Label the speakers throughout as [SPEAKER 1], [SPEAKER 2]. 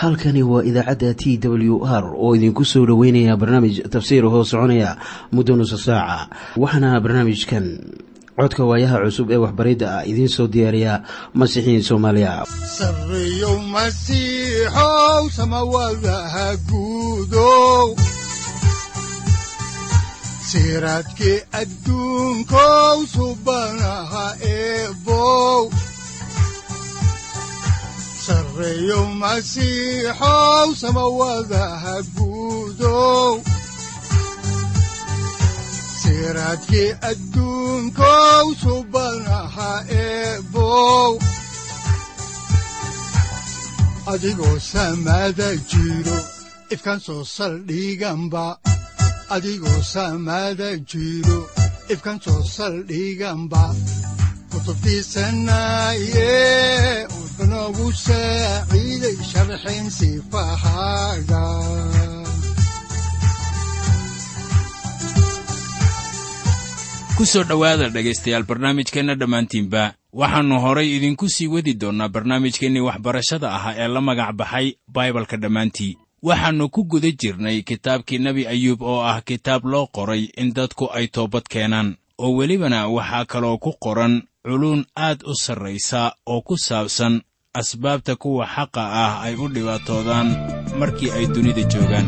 [SPEAKER 1] halkani waa idaacadda t w r oo idinku soo dhoweynaya barnaamij tafsiir hoo soconaya muddo nusa saaca waxaana barnaamijkan codka waayaha cusub ee waxbaridda ah idiin soo diyaariya masiixiin soomaaliya
[SPEAKER 2] sareyow masiixow samawadaha guudow siraadkii adduunkow subanaha eebow sareyow masiixow samawadaha guudow siraadkii adduunkow subanaha eebow adigoo samada jiro ifkan soo saldhiganba adigoo samada jiro ifkan soo saldhiganba kutubtiisanaye udanogu saaciiday sharxin sifahaaga
[SPEAKER 3] ku soo dhowaada dhegaystayaal barnaamijkeenna dhammaantiinba waxaannu horay idinku sii wadi doonnaa barnaamijkeennii waxbarashada ahaa ee la magac baxay baibalka dhammaantii waxaannu ku guda jirnay kitaabkii nebi ayuub oo ah kitaab loo qoray in dadku ay toobad keenaan oo welibana waxaa kaloo ku qoran culuun aad u sarraysa oo ku saabsan asbaabta kuwa xaqa ah ay u dhibaatoodaan markii ay dunida joogaan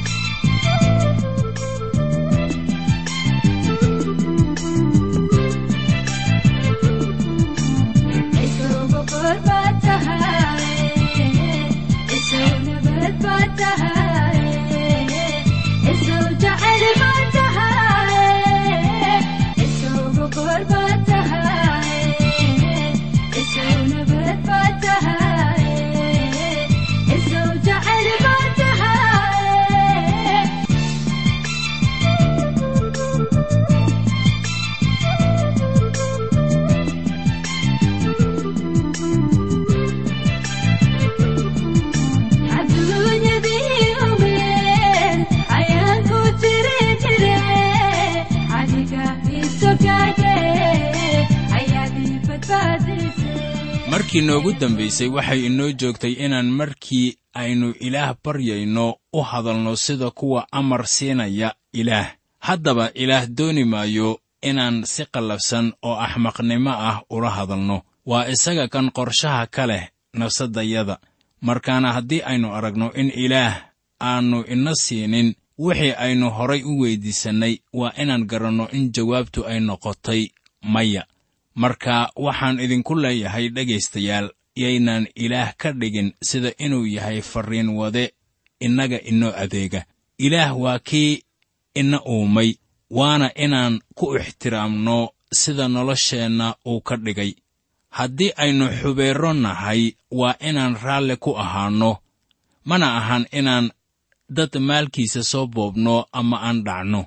[SPEAKER 3] markii noogu dambaysay waxay inoo joogtay inaan markii aynu ilaah baryayno u hadalno sida kuwa amar siinaya ilaah haddaba ilaah dooni maayo inaan si qallafsan oo axmaqnimo ah ula hadalno waa isaga kan qorshaha ka leh nafsaddayada markaana haddii aynu aragno in ilaah aannu ina siinin wixii aynu horay u weyddiisannay waa inaan garanno in jawaabtu ay noqotay maya marka waxaan idinku leeyahay dhegaystayaal yaynaan ilaah ka dhigin sida inuu yahay farriin wade innaga inoo adeega ilaah waa kii ina uumay waana inaan ku ixtiraamno sida nolosheenna uu ka dhigay haddii aynu xubeerro nahay waa inaan raalli ku ahaanno mana ahan inaan dad maalkiisa soo boobno ama aan dhacno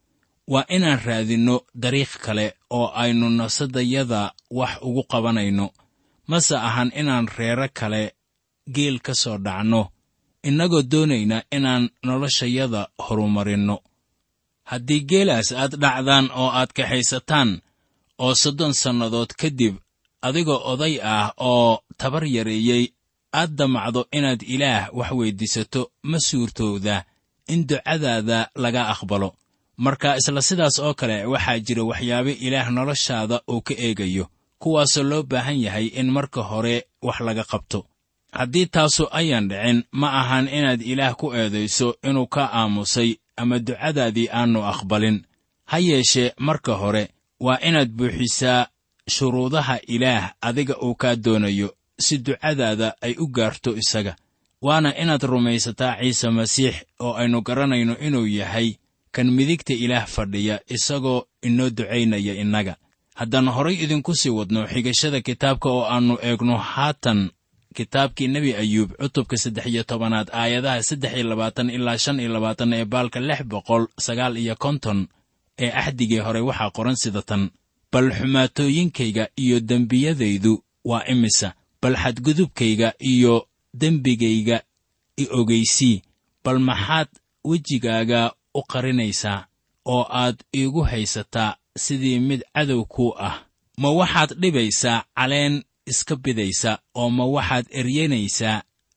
[SPEAKER 3] waa inaan raadinno dariiq kale oo aynu nafsaddayada wax ugu qabanayno mase ahan inaan reero kale geel ka soo dhacno innagoo doonayna inaan noloshayada horumarinno haddii geelaas aad dhacdaan oo aad kaxaysataan oo soddon sannadood kadib adigoo oday ah oo tabar yareeyey aad damacdo inaad ilaah wax weyddiisato ma suurtowda in ducadaada laga aqbalo marka isla sidaas oo kale waxaa jira waxyaabo ilaah noloshaada uu ka eegayo kuwaasoo loo baahan yahay in marka hore wax laga qabto haddii taasu ayaan dhicin ma ahan inaad ilaah ku eedayso inuu ka aamusay ama ducadaadii aannu aqbalin ha yeeshee marka hore waa inaad buuxisaa shuruudaha ilaah adiga uu kaa doonayo si ducadaada ay u gaarto isaga waana inaad rumaysataa ciise masiix oo aynu garanayno inuu yahay kan midigta ilaah fadhiya isagoo inoo ducaynaya innaga haddaan horay idinku sii wadno xigashada kitaabka oo aannu eegno haatan kitaabkii nebi ayuub cutubka saddex iyo tobanaad aayadaha saddex iyo labaatan ilaa shan iyo labaatan ee baalka lix boqol sagaal iyo konton ee axdigii hore waxaa qoran sida tan bal xumaatooyinkayga iyo dembiyadaydu waa imisa bal xadgudubkayga iyo dembigayga i ogeysii bal maxaad wejigaaga u qarinaysaa oo aad iigu haysataa sidii mid cadow kuu ah ma waxaad dhibaysaa caleen iska bidaysa oo ma waxaad eryanaysaa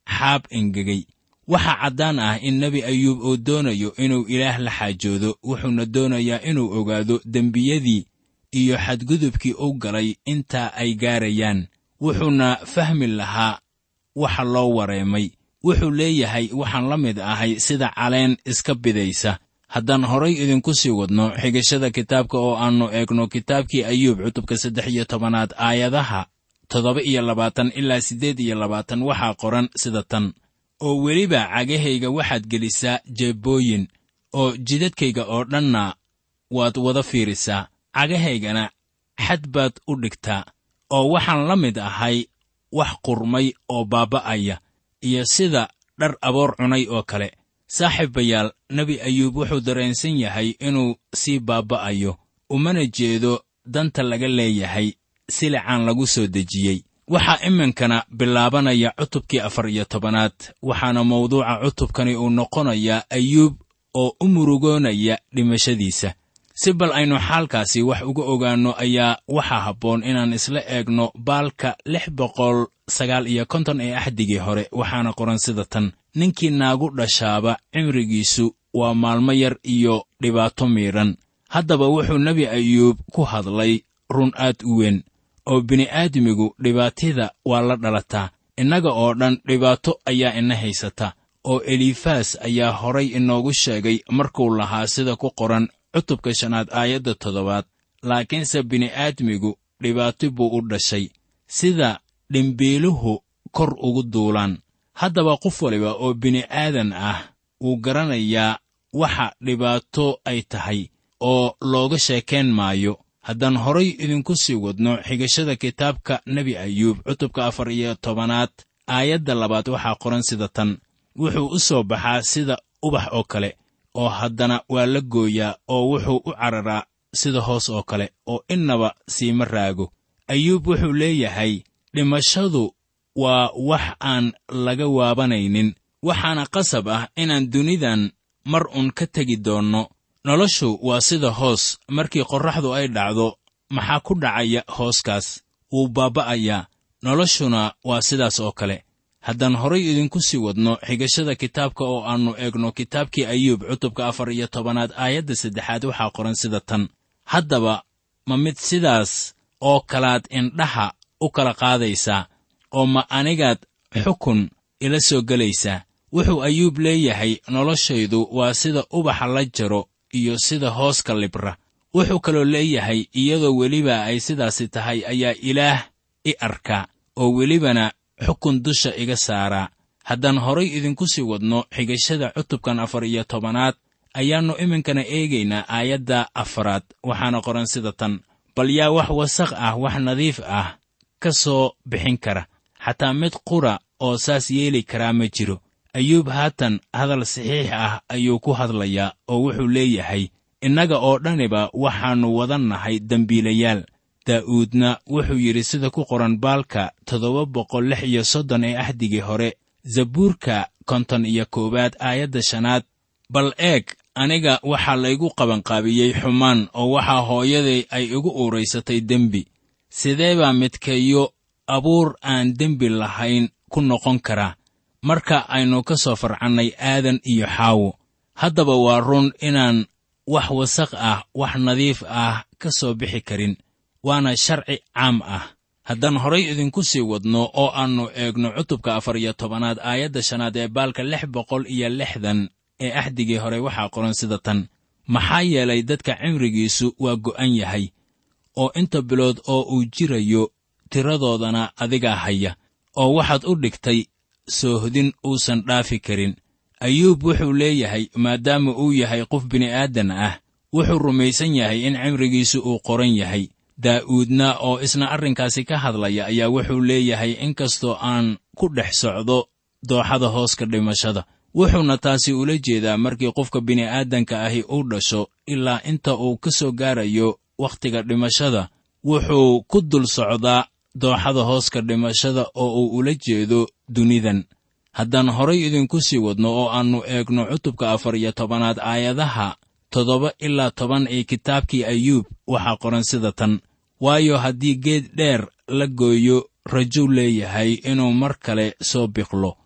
[SPEAKER 3] xaab engegay waxaa caddaan ah in nebi ayuub uu doonayo inuu ilaah la xaajoodo wuxuuna doonayaa inuu ogaado dembiyadii iyo xadgudubkii u galay intaa ay gaarayaan wuxuuna fahmi lahaa waxa loo wareemay wuxuu leeyahay waxaan la mid ahay sida caleen iska bidaysa haddaan horay idinku sii wadno xigashada kitaabka oo aannu eegno kitaabkii ayuub cutubka saddex iyo tobanaad aayadaha toddoba iyo labaatan ilaa siddeed iyo labaatan waxaa qoran sida tan oo weliba cagahayga waxaad gelisaa jeebbooyin oo jidadkayga oo dhanna waad wada fiirisaa cagahaygana xad baad u dhigtaa oo waxaan la mid ahay wax qurmay oo baaba'aya iyo sida dhar aboor cunay oo kale saaxiibayaal nebi ayuub wuxuu dareensan yahay inuu sii baaba'ayo umana jeedo danta laga leeyahay silicaan lagu soo dejiyey waxaa iminkana bilaabanaya cutubkii afar iyo tobanaad waxaana mawduuca cutubkani uu noqonayaa ayuub oo u murugoonaya dhimashadiisa si bal aynu xaalkaasi wax uga ogaanno ayaa waxaa habboon inaan isla eegno baalka lix boqol sagaal iyo konton ee axdigii hore waxaana qoran sida tan ninkii naagu dhashaaba cimrigiisu waa maalmo yar iyo dhibaato miidhan haddaba wuxuu nebi ayuub ku hadlay run aad u weyn oo bini'aadmigu dhibaatida waa la dhalataa innaga oo dhan dhibaato ayaa ina haysata oo elifaas ayaa horay inoogu sheegay markuu lahaa sida ku qoran cutubka shanaad aayadda toddobaad laakiinse bini'aadmigu dhibaato buu u dhashay sida dhimbiiluhu kor ugu duulaan haddaba qof waliba oo bini'aadan ah wuu garanayaa waxa dhibaato ay tahay oo looga sheekayn maayo haddaan horay idinku sii wadno xigashada kitaabka nebi ayuub cutubka afar iyo tobanaad aayadda labaad waxaa qoran sida tan wuxuu u soo baxaa sida ubax oo kale oo haddana waa la gooyaa oo wuxuu u cararaa sida hoos oo kale oo innaba siima raago ayuub wuxuu leeyahay dhimashadu waa wax aan laga waabanaynin waxaana qasab ah inaan dunidan mar un ka tegi doonno noloshu waa sida hoos markii qorraxdu ay dhacdo maxaa ku dhacaya hooskaas wuu baaba'ayaa noloshuna waa sidaas oo kale haddaan horay idinku sii wadno xigashada kitaabka oo aannu eegno kitaabkii ayuub cutubka afar iyo tobanaad aayadda saddexaad waxaa qoran sida tan haddaba ma mid sidaas oo kalaad indhaha u kala qaadaysaa oo ma anigaad xukun ila soo gelaysaa wuxuu ayuub leeyahay noloshaydu waa sida ubaxa la jaro iyo sida hooska libra wuxuu kaloo leeyahay iyadoo weliba ay sidaasi tahay ayaa ilaah i arkaa oo welibana xukun dusha iga saaraa haddaan horay idinku sii wadno xigashada cutubkan afar iyo tobanaad ayaannu iminkana eegaynaa aayadda afaraad waxaana qoran sida tan bal yaa wax wasaq ah wax nadiif ah ka soo bixin kara xataa mid qura oo saas yeeli karaa ma jiro ayuub haatan hadal saxiix ah ayuu ku hadlayaa oo wuxuu leeyahay innaga oo dhaniba waxaannu wadan nahay dembiilayaal daa'uudna wuxuu yidhi sida ku qoran baalka toddoba boqol lix iyo soddon ee axdigii hore zabuurka konton iyo koowaad aayadda shanaad bal eeg aniga waxaa laygu qabanqaabiyey xumaan oo waxaa hooyaday ay igu uuraysatay dembi sidee baa midkeeyo abuur aan dembi lahayn ku noqon karaa marka aynu ka soo farcannay aadan iyo xaawo haddaba waa run inaan wax wasaq ah wax nadiif ah ka soo bixi karin waana sharci caam ah haddaan horay idinku sii wadno oo aannu eegno cutubka afar iyo tobanaad aayadda shanaad ee baalka lix boqol iyo lixdan ee axdigii hore waxaa qoran sida tan maxaa yeelay dadka cimrigiisu waa go'an yahay oo inta bilood oo uu jirayo tiradoodana adigaa haya oo waxaad u dhigtay soohdin uusan dhaafi karin ayuub wuxuu leeyahay maadaama uu yahay qof bini'aadan ah wuxuu rumaysan yahay in cimrigiisu uu qoran yahay daa'uudna oo isna arrinkaasi ka hadlaya ayaa wuxuu leeyahay inkastoo aan ku dhex socdo dooxada hooska dhimashada wuxuuna taasi ula jeedaa markii qofka bini'aadanka ahi uu dhasho ilaa inta uu ka soo gaarayo wakhtiga dhimashada wuxuu ku dul socdaa dooxada hooska dhimashada oo uu ula jeedo dunidan haddaan horay idinku sii wadno oo aannu eegno cutubka afar iyo tobanaad aayadaha toddoba ilaa toban ee kitaabkii ayuub waxaa qoran sida tan waayo haddii geed dheer la gooyo rajuu leeyahay inuu mar kale soo biqlo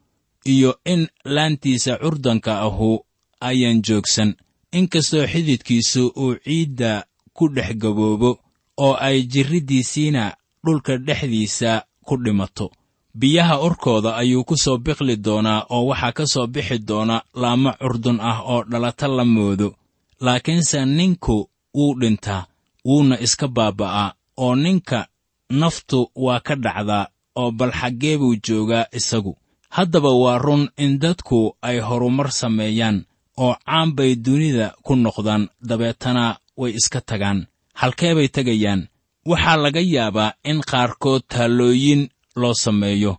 [SPEAKER 3] iyo in laantiisa curdanka ahu ayaan joogsan inkastoo xididkiisu uu ciidda ku dhex gaboobo oo ay jirriddiisiina dhulka dhexdiisa ku dhimato biyaha urkooda ayuu ku soo biqli doonaa oo waxaa ka soo bixi doona laamo curdun ah oo dhalata la moodo laakiinse ninku wuu dhintaa wuuna iska baaba'aa oo ninka naftu waa ka dhacdaa oo bal xaggee buu joogaa isagu haddaba waa run in dadku ay horumar sameeyaan oo caan bay dunida ku noqdaan dabeetana way iska tagaan halkee bay tegayaan waxaa laga yaabaa in qaarkood taallooyin loo sameeyo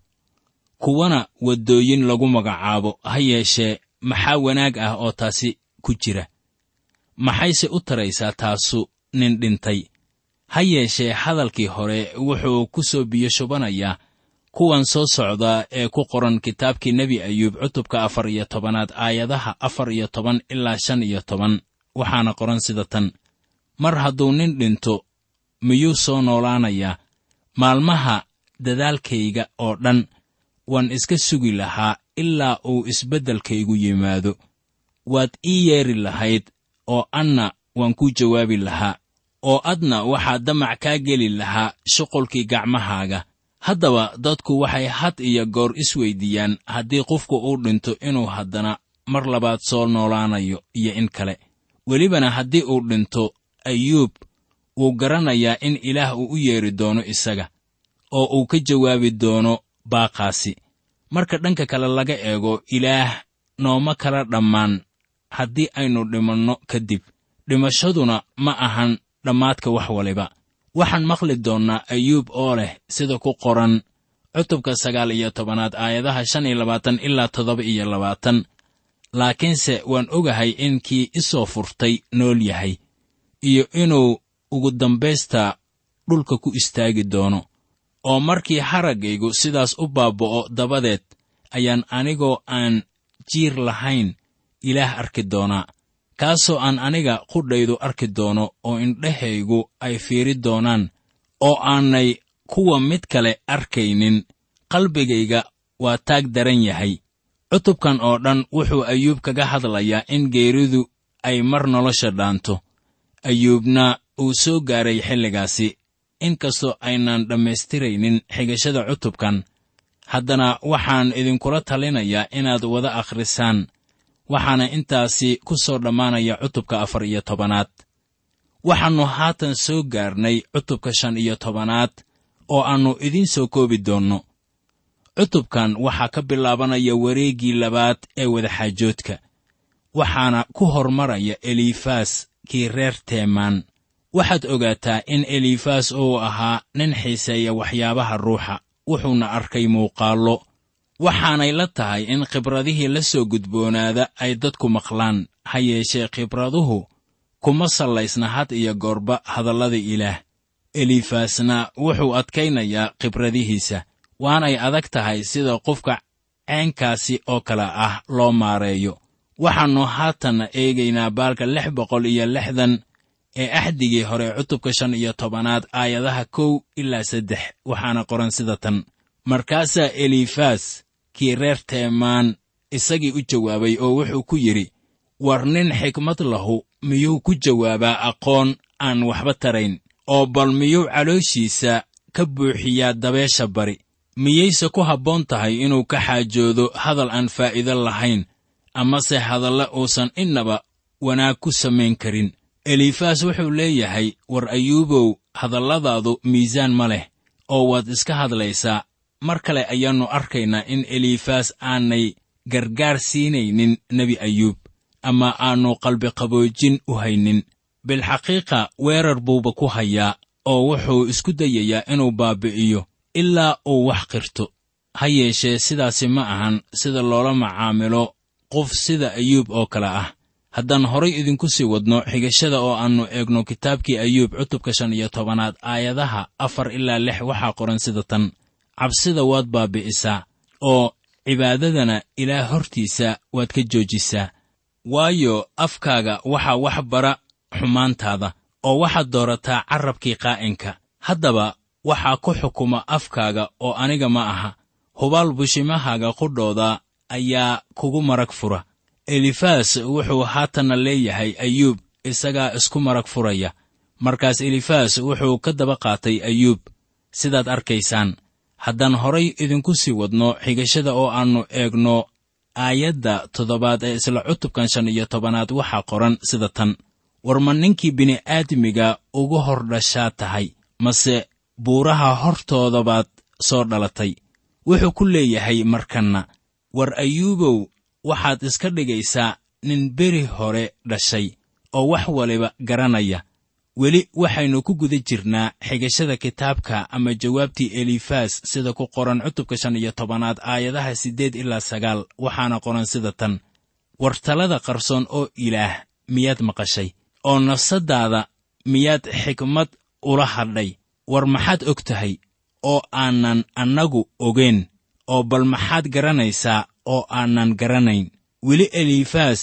[SPEAKER 3] kuwana waddooyin lagu magacaabo ha yeeshee maxaa wanaag ah oo taasi ku jira maxayse u taraysaa taasu nin dhintay ha yeeshee hadalkii hore wuxuu ku soo biyo shubanayaa kuwan soo socda ee ku qoran kitaabkii nebi ayuub cutubka afar iyo tobanaad aayadaha afar iyo toban ilaa shan iyo toban waxaana qoran sida tan mar hadduu nin dhinto miyuu soo noolaanayaa maalmaha dadaalkayga oo dhan waan iska sugi lahaa ilaa uu isbeddelkaygu yimaado waad ii yeedhi lahayd oo anna waan kuu jawaabi lahaa oo adna waxaa damac kaa geli lahaa shuqulkii gacmahaaga haddaba dadku waxay had iyo goor isweyddiiyaan haddii qofku uu dhinto inuu haddana mar labaad soo noolaanayo iyo in kale welibana haddii uu dhinto ayuub wuu garanayaa in ilaah uu u yeedhi doono isaga oo uu ka jawaabi doono baaqaasi marka dhanka kale laga eego ilaah nooma kala dhammaan haddii aynu dhimanno kadib dhimashaduna ma ahan dhammaadka wax waliba waxaan maqli doonnaa ayuub oo leh sida ku qoran cutubka sagaal iyo tobanaad aayadaha shan iyo labaatan ilaa toddoba iyo labaatan laakiinse waan ogahay in kii isoo furtay nool yahay iyo inuu ugu dambaysta dhulka ku istaagi doono oo markii haraggaygu sidaas u baaba'o dabadeed ayaan anigoo aan jiir lahayn ilaah arki doonaa kaasoo aan aniga qudhaydu arki doono oo indhahaygu ay fiiri doonaan oo aanay kuwa mid kale arkaynin qalbigayga waa taag daran yahay cutubkan oo dhan wuxuu ayuub kaga hadlayaa in geeridu ay mar nolosha dhaanto ayuubna uu soo gaaray xilligaasi inkastoo aynaan dhammaystiraynin xigashada cutubkan haddana waxaan idinkula talinayaa inaad wada akhrisaan waxaana intaasi ku soo dhammaanaya cutubka afar iyo tobanaad waxaannu haatan soo gaarnay cutubka shan iyo tobanaad oo aannu idiin soo koobi doonno cutubkan waxaa ka bilaabanaya wareeggii labaad ee wadaxaajoodka waxaana ku hormaraya elifaas kii reer teemaan waxaad ogaataa in elifaas uu ahaa nin xiiseeya waxyaabaha ruuxa wuxuuna arkay muuqaallo waxaanay la tahay in khibradihii la soo gudboonaada ay dadku maqlaan ha yeeshee khibraduhu kuma sallaysna had iyo goorba hadallada ilaah elifaasna wuxuu adkaynayaa khibradihiisa waanay adag tahay sida qofka ceenkaasi oo kale ah loo maareeyo waxaannu haatanna eegaynaa baalka lix boqol iyo lixdan ee axdigii hore cutubka shan iyo tobanaad aayadaha kow ilaa saddex waxaana qoran sida tan markaasaa elifaas kii reer teemaan isagii u jawaabay oo wuxuu ku yidhi war nin xikmad lahu miyuu ku jawaabaa aqoon aan waxba tarayn oo bal miyuu calooshiisa ka buuxiyaa dabeesha bari miyayse ku habboon tahay inuu ka xaajoodo hadal aan faa'iido lahayn amase hadalle uusan innaba wanaag ku samayn karin elifaas wuxuu leeyahay war ayuubow hadalladaadu miisaan ma leh oo waad iska hadlaysaa mar kale ayaannu arkaynaa in elifaas aanay gargaar siinaynin nebi ayuub ama aannu qalbiqaboojin u haynin bilxaqiiqa weerar buuba ku hayaa oo wuxuu isku dayayaa inuu baabi'iyo ilaa uu wax qirto ha yeeshee sidaasi ma ahan sida loola macaamilo qof sida ayuub oo kale ah haddaan horay idinku sii wadno xigashada oo aannu eegno kitaabkii ayuub cutubka shan iyo tobanaad aayadaha afar ilaa lix waxaa qoran sida tan cabsida waad baabi'isaa oo cibaadadana ilaah hortiisa waad ka joojisaa waayo afkaaga waxaa wax bara xumaantaada oo waxaad doorataa carrabkii qaa'inka haddaba waxaa ku xukuma afkaaga oo aniga ma aha hubaal bushimahaaga qudhooda ayaa kugu marag fura elifas wuxuu haatanna leeyahay ayuub isagaa isku marag furaya markaas elifas wuxuu ka daba qaatay ayuub sidaad arkaysaan haddaan horay idinku sii wadno xigashada oo aannu eegno aayadda toddobaad ee isla cutubkan shan iyo tobanaad waxaa qoran sida tan war ma ninkii bini'aadmiga ugu hor dhashaa tahay mase buuraha hortoodabaad soo dhalatay wuxuu ku leeyahay markanna war ayuubow waxaad iska dhigaysaa nin beri hore dhashay oo wax waliba garanaya weli waxaynu ku guda jirnaa xigashada kitaabka ama jawaabtii elifas sida ku qoran cutubka shan iyo tobanaad aayadaha siddeed ilaa sagaal waxaana qoran sida tan war talada qarsoon oo ilaah miyaad maqashay oo nafsaddaada miyaad xikmad ula hadhay war maxaad og tahay oo aanan annagu ogeyn oo bal maxaad garanaysaa oo aanan garanayn weli elifas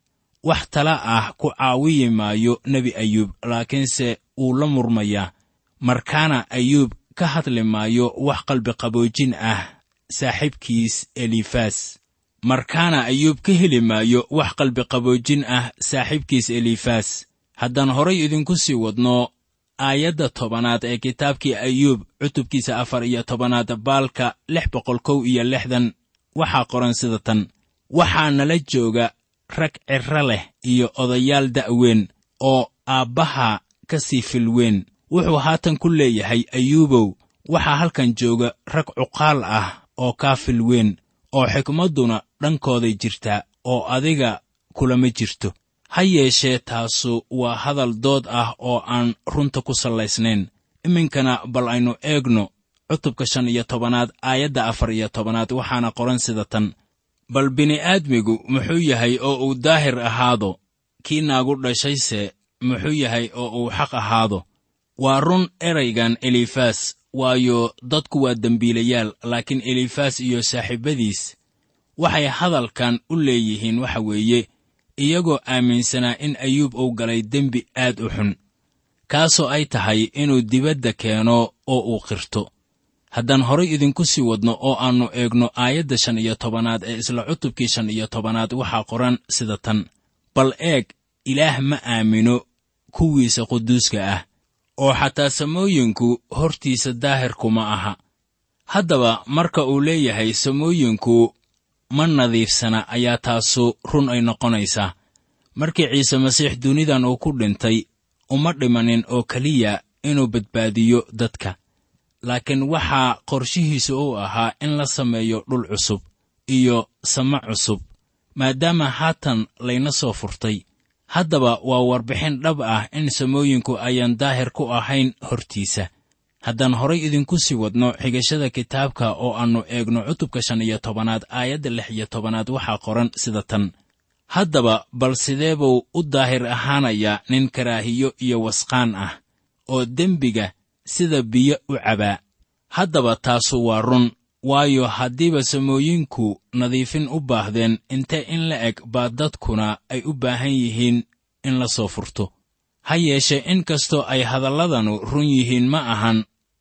[SPEAKER 3] wax tala ah ku caawiyi maayo nebi ayuub laakiinse wuu la murmayaa markaana ayuub ka hadli maayo wax qalbiqaboojin ah saaxiibkiis elifas markaana ayuub ka heli maayo wax qalbiqaboojin ah saaxiibkiis elifas haddaan horay idinku sii wadno aayadda tobanaad ee kitaabkii ayuub cutubkiisa afar iyo tobanaad baalka lix boqol kow iyo lixdan waxaa qoran sida tan waxaa nala jooga rag cirro leh iyo odayaal da'weyn oo aabbaha ka sii filweyn wuxuu haatan ku leeyahay ayuubow waxaa halkan jooga rag cuqaal ah oo kaa filweyn oo xikmadduna dhankooday jirtaa oo adiga kulama jirto ha yeeshee taasu waa hadal dood ah oo aan runta ku sallaysnayn iminkana bal aynu eegno cutubka shan iyo tobanaad aayadda afar iyo tobanaad waxaana qoran sida tan bal bini'aadmigu muxuu yahay oo uu daahir ahaado kii naagu dhashayse muxuu yahay oo uu xaq ahaado waa run eraygan elifas waayo dadku waa dembiilayaal laakiin elifas iyo saaxiibbadiis waxay hadalkan u leeyihiin waxa weeye iyagoo aaminsanaa in ayuub uu galay dembi aad u xun kaasoo ay tahay inuu dibadda keeno oo uu qirto haddaan horay idinku sii wadno oo aannu eegno aayadda shan iyo tobanaad ee isla cutubkii shan iyo tobanaad waxaa qoran sida tan bal eeg ilaah ma aamino kuwiisa quduuska ah oo xataa samooyinku hortiisa daahirku ma aha haddaba marka uu leeyahay samooyinku ma nadiifsana ayaa taasu run ay noqonaysaa markii ciise masiix dunidan uu ku dhintay uma dhimanin oo keliya inuu badbaadiyo dadka laakiin waxaa qorshihiisu uu ahaa in la sameeyo dhul cusub iyo samo cusub maadaama haatan layna soo furtay haddaba waa warbixin dhab ah in samooyinku ayaan daahir ku ahayn hortiisa haddaan horay idinku sii wadno xigashada kitaabka oo aannu eegno cutubka shan iyo tobanaad aayadda lix iyo tobanaad waxaa qoran sida tan haddaba bal sidee buu u daahir ahaanayaa nin karaahiyo iyo wasqaan ah oo dembiga sida biyo u cabaa haddaba taasu waa run waayo haddiiba samooyinku nadiifin u baahdeen intee in la eg baa dadkuna ay u baahan yihiin in la soo furto ha yeeshee in kastoo ay hadalladanu run yihiin ma ahan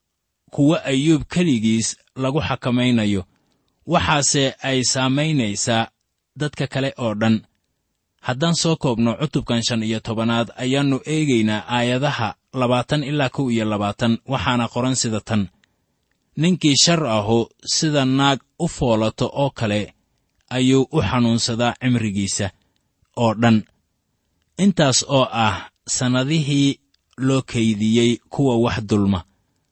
[SPEAKER 3] kuwo ayuub keligiis lagu xakamaynayo waxaase ay saamaynaysaa dadka kale oo dhan haddaan soo koobno cutubkan shan iyo tobanaad ayaannu eegaynaa aayadaha labaatan ilaa kow iyo labaatan waxaana qoran sida tan ninkii shar ahu sida naag u foolato oo kale ayuu u xanuunsadaa cimrigiisa oo dhan intaas oo ah sannadihii loo kaydiyey kuwa wax dulma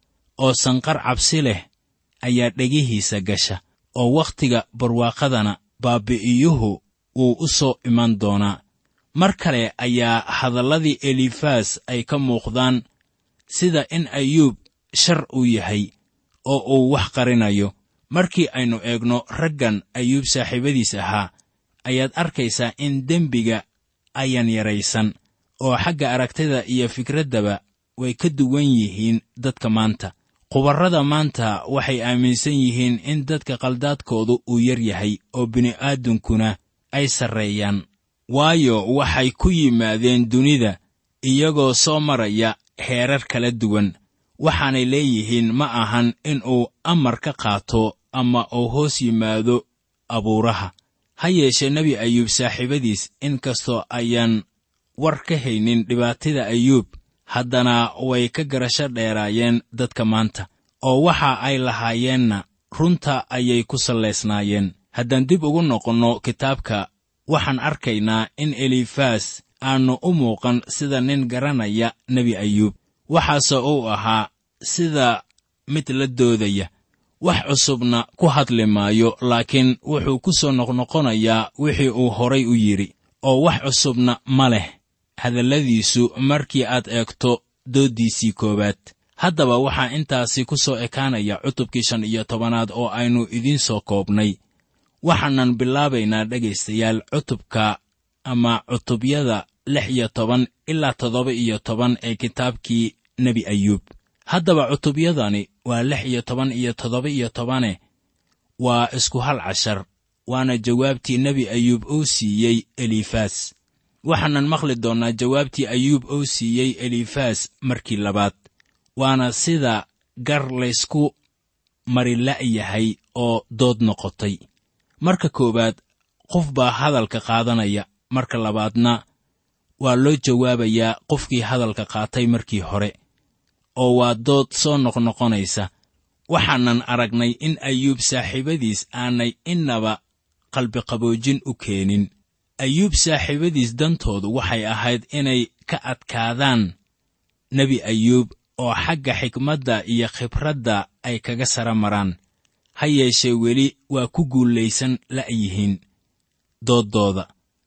[SPEAKER 3] oo sanqar cabsi leh ayaa dhegihiisa gasha oo wakhtiga barwaaqadana baabi'iyuhu wuu u soo iman doonaa mar kale ayaa hadalladii elifas ay ka muuqdaan sida in ayuub shar uu yahay oo uu wax qarinayo markii aynu eegno raggan ayuub saaxiibadiis ahaa ayaad arkaysaa in dembiga ayan yaraysan oo xagga aragtida iyo fikraddaba way ka duwan yihiin dadka maanta khubarrada maanta waxay aaminsan yihiin in dadka qaldaadkoodu uu yar yahay oo bini'aadankuna ay sarreeyaan waayo waxay ku yimaadeen dunida iyagoo soo maraya heerar kala duwan waxaanay leeyihiin ma ahan in uu amar ka qaato ama uu hoos yimaado abuuraha ha yeeshee nebi ayuub saaxiibadiis in kastoo ayaan war ka haynin dhibaatada ayuub haddana way ka garasho dheeraayeen dadka maanta oo waxa ay lahaayeenna runta ayay ku sallaysnaayeen haddaan dib ugu noqonno kitaabka waxaan arkaynaa in elifaas aannu u muuqan sida nin garanaya nebi ayuub waxaase uu ahaa sida mid la doodaya wax cusubna ku hadli maayo laakiin wuxuu ku soo noqnoqonayaa wixii uu horay u yidhi oo wax cusubna ma leh hadalladiisu markii aad eegto dooddiisii koowaad haddaba waxaa intaasi ku soo ekaanaya cutubkii shan iyo tobanaad oo aynu idiin soo koobnay waxaanan bilaabaynaa dhegaystayaal cutubka ama cutubyada lix iyo toban ilaa toddoba iyo toban ee kitaabkii nebi ayuub haddaba cutubyadani waa lix iyo toban iyo toddoba iyo tobane waa isku hal cashar waana jawaabtii nebi ayuub uu siiyey elifaas waxaanan maqli doonnaa jawaabtii ayuub uu siiyey elifaas markii labaad waana sida gar laysku marila'yahay oo dood noqotay marka koowaad qof baa hadalka qaadanaya marka labaadna waa loo jawaabayaa qofkii hadalka qaatay markii hore oo waa dood soo noqnoqonaysa waxaanan aragnay in ayuub saaxiibadiis aanay innaba qalbiqaboojin u keenin ayuub saaxiibadiis dantoodu waxay ahayd inay ka adkaadaan nebi ayuub oo xagga xikmadda iyo khibradda ay kaga sara maraan ha yeeshee weli waa ku guulaysan la'yihiin dooddooda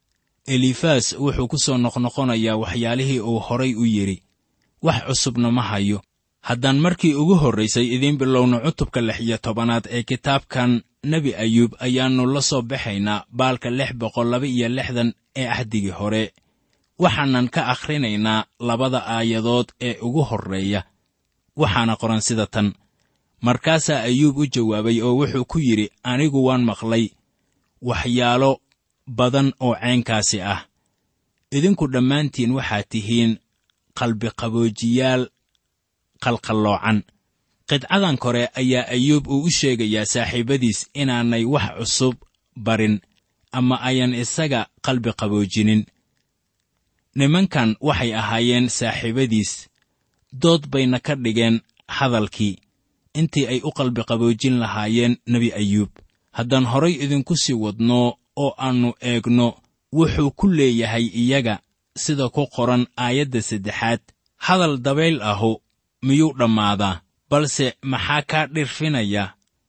[SPEAKER 3] elifaas wuxuu ku soo noqnoqonayaa waxyaalihii uu horay u yidhi wax cusubna ma hayo haddaan markii ugu horraysay idiin bilowno cutubka lix iyo tobanaad ee kitaabkan nebi ayuub ayaannu la soo baxaynaa baalka lix boqol laba iyo lixdan ee axdigii hore waxaanan ka akhrinaynaa labada aayadood ee ugu horreeya waxaana qoran sida tan markaasaa ayuub u jawaabay oo wuxuu ku yidhi anigu waan maqlay waxyaalo badan oo caynkaasi ah idinku dhammaantiin waxaad tihiin qalbiqaboojiyaal qalqalloocan qidcadan kore ayaa ayuub uu u sheegayaa saaxiibadiis inaanay wax cusub barin ama ayan isaga qalbi qaboojinin nimankan waxay ahaayeen saaxiibadiis dood bayna ka dhigeen hadalkii intii ay u qalbi qaboojin lahaayeen nebi ayuub haddaan horay idinku sii wadno oo aannu eegno wuxuu ku leeyahay iyaga sida ku qoran aayadda saddexaad hadal dabayl ahu miyuu dhammaadaa balse maxaa kaa dhirfinaya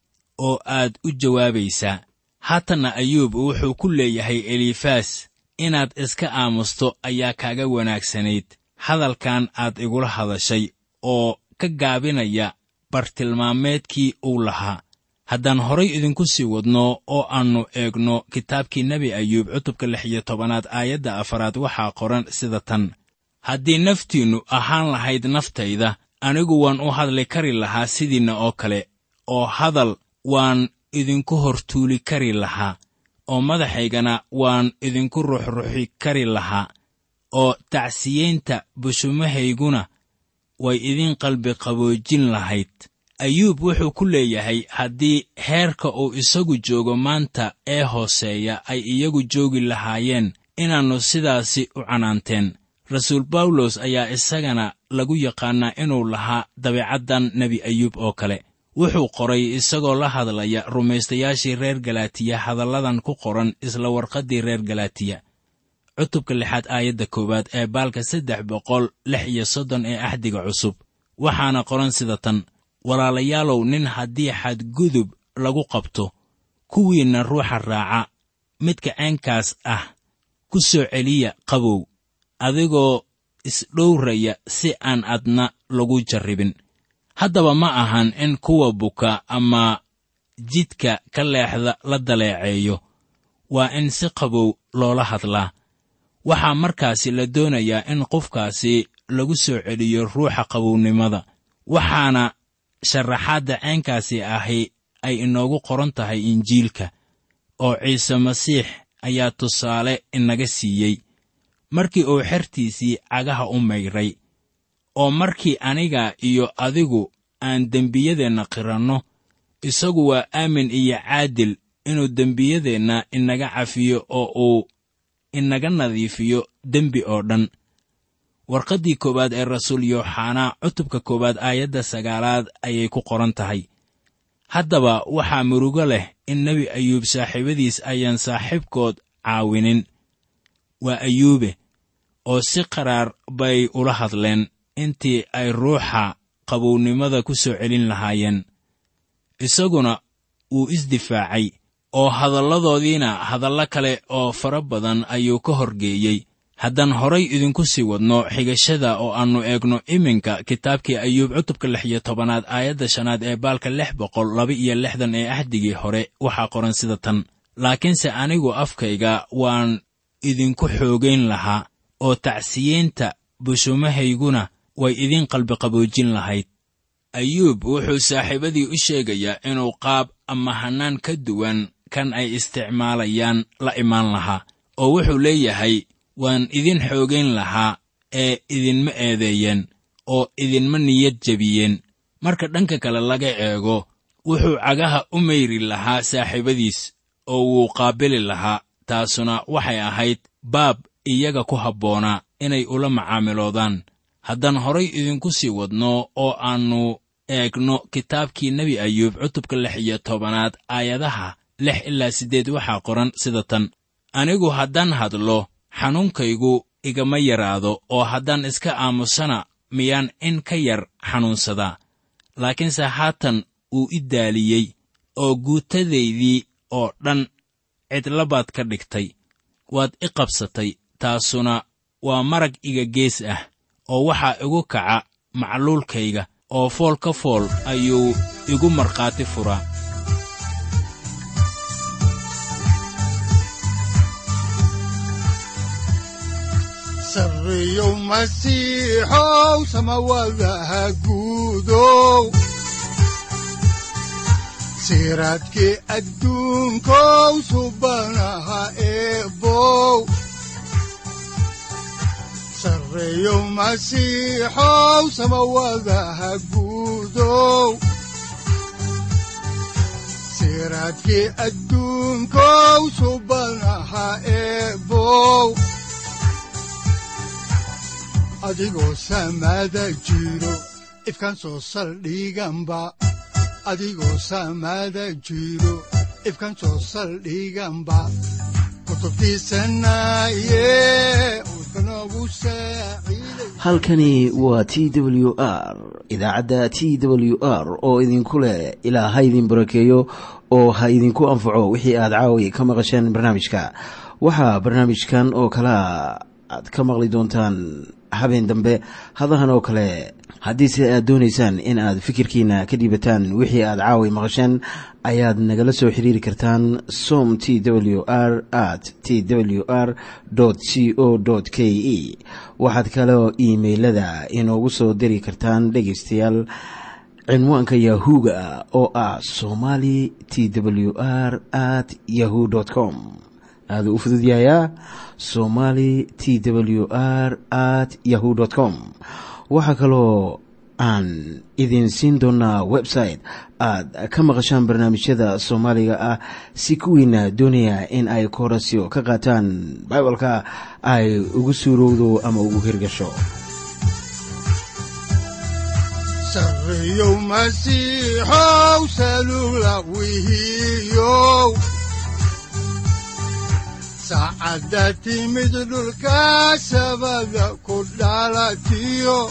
[SPEAKER 3] oo aad u jawaabaysaa haatanna ayuub wuxuu ku leeyahay elifaas inaad iska aamusto ayaa kaaga wanaagsanayd hadalkan aad igula hadashay oo ka gaabinaya bartilmaameedkii uu lahaa haddaan horay idinku sii wadno oo aannu eegno kitaabkii nebi ayuub cutubka lix iyo tobanaad aayadda afaraad waxaa qoran sida tan haddii naftiinnu ahaan lahayd naftayda anigu waan u hadli kari lahaa sidiinna oo kale oo hadal waan idinku hortuuli kari lahaa oo madaxaygana waan idinku ruxruxi kari lahaa oo tacsiyeynta bushumahayguna way idin qalbi qaboojin lahayd ayuub wuxuu ku leeyahay haddii heerka uu isagu joogo maanta ee hooseeya ay iyagu joogi lahaayeen inaannu sidaasi u canaanteen rasuul bawlos ayaa isagana lagu yaqaannaa inuu lahaa dabeecaddan nebi ayuub oo kale wuxuu qoray isagoo la hadlaya rumaystayaashii reer galaatiya hadalladan ku qoran isla warqaddii reer galaatiya cutubka lixaad aayadda koowaad ee baalka saddex boqol lix iyo soddon ee axdiga cusub waxaana qoran sida tan walaalayaalow nin haddii xadgudub lagu qabto kuwiinna ruuxa raaca midka caynkaas ah ku soo celiya qabow adigoo isdhowraya si aan adna lagu jarribin haddaba ma ahan in kuwa buka ama jidka ka leexda la daleeceeyo waa in si qabow loola hadlaa waxaa markaasi la doonayaa in qofkaasi lagu soo celiyo ruuxa qabownimada waxaana sharaxaadda caynkaasi ahi ay inoogu qoran tahay injiilka oo ciise masiix ayaa tusaale inaga siiyey markii uu xertiisii cagaha u mayray oo markii aniga iyo adigu aan dembiyadeenna qiranno isagu waa aamin iyo caadil inuu dembiyadeenna inaga cafiyo oo uu inaga nadiifiyo dembi oo dhan warqaddii koowaad ee rasuul yooxanaa cutubka koowaad aayadda sagaalaad ayay ku qoran tahay haddaba waxaa murugo leh in nebi ayuub saaxiibadiis ayaan saaxiibkood caawinin waa ayuube oo si qaraar bay ula hadleen intii ay ruuxa qabownimada ku soo celin lahaayeen isaguna wuu isdifaacay oo hadalladoodiina hadallo kale oo fara badan ayuu ka horgeeyey haddaan horay idinku sii wadno xigashada oo aannu eegno iminka kitaabkii ayuub cutubka lix iyo tobanaad aayadda shanaad ee baalka lix boqol laba iyo lixdan ee axdigii hore waxaa qoran sida tan laakiinse anigu afkayga waan idinku xoogayn lahaa oo tacsiyeynta bushumahayguna way idiin qalbiqaboojin lahayd ayuub wuxuu saaxiibadii u sheegayaa inuu qaab ama hannaan ka duwan kan ay isticmaalayaan la imaan lahaa oo wuxuu leeyahay waan idin xoogayn lahaa ee idinma eedeeyeen oo idinma niyad jebiyeen marka dhanka kale laga eego wuxuu cagaha u mayri lahaa saaxiibadiis oo wuu qaabili lahaa taasuna waxay ahayd baab iyaga ku habboonaa inay ula macaamiloodaan haddaan horay idinku sii wadno oo aannu eegno kitaabkii nebi ayuub cutubka lix iyo tobanaad aayadaha lix ilaa siddeed waxaa qoran sida tan anigu haddaan hadlo xanuunkaygu igama yaraado oo haddaan iska aamusana miyaan in ka yar xanuunsadaa laakiinse haatan uu i daaliyey oo guutadaydii oo dhan cidlabaad ka dhigtay waad i qabsatay taasuna waa marag iga gees ah oo waxaa igu kaca macluulkayga oo fool ka fool ayuu igu markhaati furaa
[SPEAKER 2] sarriyow masiixow samawadaha guudow siraadkii adduunkow subanaha eebow sarreyow masiixow samawadaha guudow siraadkii adduunkow subanaha eebow adigoo samaada jiro ifkaan soo saldhiganba adigoo samaada jiro ifkaan soo saldhiganba kutubtiisanaye udbanogu saaciiday
[SPEAKER 1] halkani waa t w r idaacadda t w r oo idinku leh ilaa ha idin barakeeyo oo ha idinku anfaco wixii aad caawi ka maqasheen barnaamijka waxaa barnaamijkan oo kalea aad ka maqli doontaan habeen dambe hadahan oo kale haddiise aad doonaysaan in aad fikirkiina ka dhiibataan wixii aad caawi maqasheen ayaad nagala soo xiriiri kartaan som t w r at t w r c o k e waxaad kaloo iimailada inoogu soo diri kartaan dhegaystayaal cinwaanka yahu-ga oo ah somali t w r at yahu com aaduu u fududyahayaa somali t w r at yahu com waxaa kaloo aan idin siin doonaa website aad ka maqashaan barnaamijyada soomaaliga ah si kuwiina doonaya in ay koorasyo ka qaataan bibalka ay ugu suurowdo ama ugu hirgasho
[SPEAKER 2] sarriyow masiixow salula wihiyow saacadda timid dhulka sabada ku dhalatiyo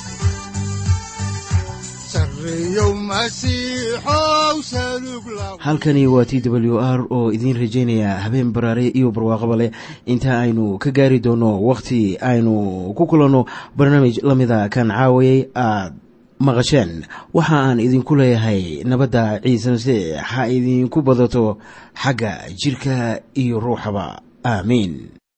[SPEAKER 2] sarriyow masiixow salug la
[SPEAKER 1] halkani waa t w r oo idiin rajaynaya habeen baraare iyo barwaaqaba leh inta aynu ka gaari doono wakhti aynu ku kulanno barnaamij la mida kan caawayay aad maqasheen waxa aan idinku leeyahay nabadda ciise masiix ha idinku badato xagga jidhka iyo ruuxaba aamiin